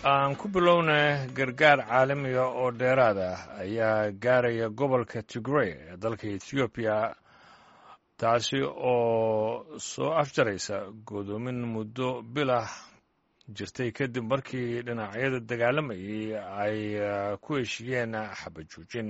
aan ku bilowna gargaar caalamiga oo dheeraad ah ayaa gaaraya gobolka tigrey ee dalka ethoobiya taasi oo soo afjaraysa godoomin muddo bilah jirtay kadib markii dhinacyada dagaalamayay ay ku heshiiyeen xabajoojin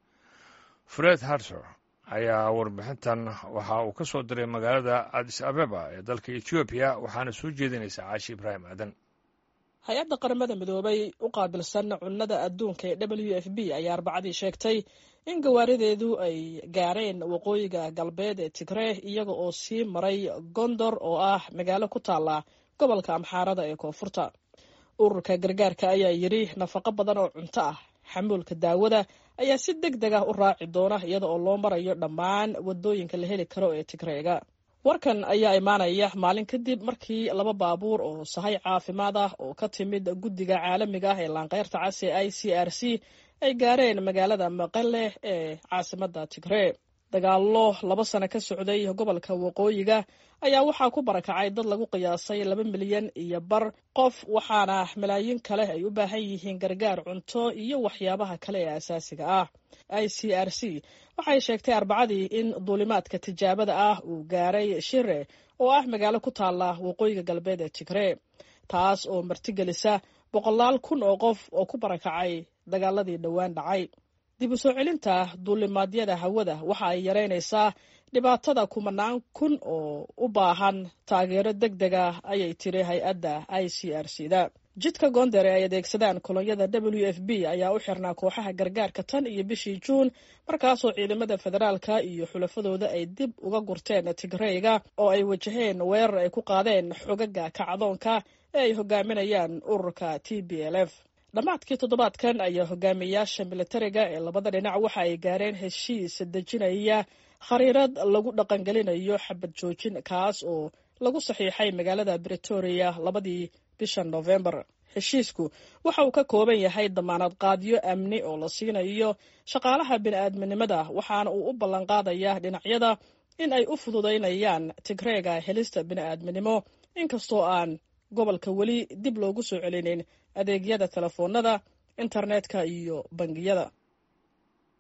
fred harter ayaa warbixintan waxa uu ka soo diray magaalada adis abeba ee dalka ethoobiya waxaana soo jeedinaysa caashi ibraahim aadan hay-adda qaramada midoobay u qaabilsan cunnada adduunka ee w f b ayaa arbacadii sheegtay in gawaarideedu ay gaareen waqooyiga galbeed ee tigree iyaga oo sii maray gondor oo ah magaalo ku taala gobolka amxaarada ee koonfurta ururka gargaarka ayaa yidhi nafaqo badan oo cunto ah xamuulka daawada ayaa si deg deg ah u raaci doona iyada oo loo marayo dhammaan wadooyinka la heli karo ee tigreega warkan ayaa imaanaya maalin kadib markii laba baabuur oo sahay caafimaad ah oo ka timid guddiga caalamiga ah ee laanqeyrta cas ee i c r c ay gaareen magaalada maqale ee caasimada tigree dagaallo laba sano ka socday gobolka waqooyiga ayaa waxaa ku barakacay dad lagu qiyaasay laba milyan iyo bar qof waxaana malaayiin kale ay u baahan yihiin gargaar cunto iyo waxyaabaha kale ee asaasiga ah i c r c waxay sheegtay arbacadii in duulimaadka tijaabada ah uu gaaray shire oo ah magaalo ku taala waqooyiga galbeed ee tigree taas oo martigelisa boqolaal kun oo qof oo ku barakacay dagaaladii dhowaan dhacay dib u soo celinta duulimaadyada hawada waxa ay yaraynaysaa dhibaatada kumanaan kun oo u baahan taageero deg deg ah ayay tiri hay-adda i c r c da jidka goonder ee ay adeegsadaan kolonyada w f b ayaa u xirnaa kooxaha gargaarka tan iyo bishii juun markaasoo ciidamada federaalka iyo xulafadooda ay dib uga gurteen tigreyga oo ay wajaheen weerar ay ku qaadeen xogaga kacdoonka ee ay hogaaminayaan ururka t b l f dhammaadkii toddobaadkan ayaa hogaamiyayaasha militariga ee labada dhinac waxa ay gaareen heshiis dejinaya khariirad lagu dhaqangelinayo xabad joojin kaas oo lagu saxiixay magaalada bretoria labadii bisha novembar heshiisku waxa uu ka kooban yahay damaanad qaadyo amni oo la siinayo shaqaalaha bini-aadminimada waxaana uu u ballanqaadayaa dhinacyada in ay u fududaynayaan tigreega helista bini-aadminimo inkastoo aan gobolka weli dib loogu soo celinin adeegyada telefoonada internetka iyo bangiyada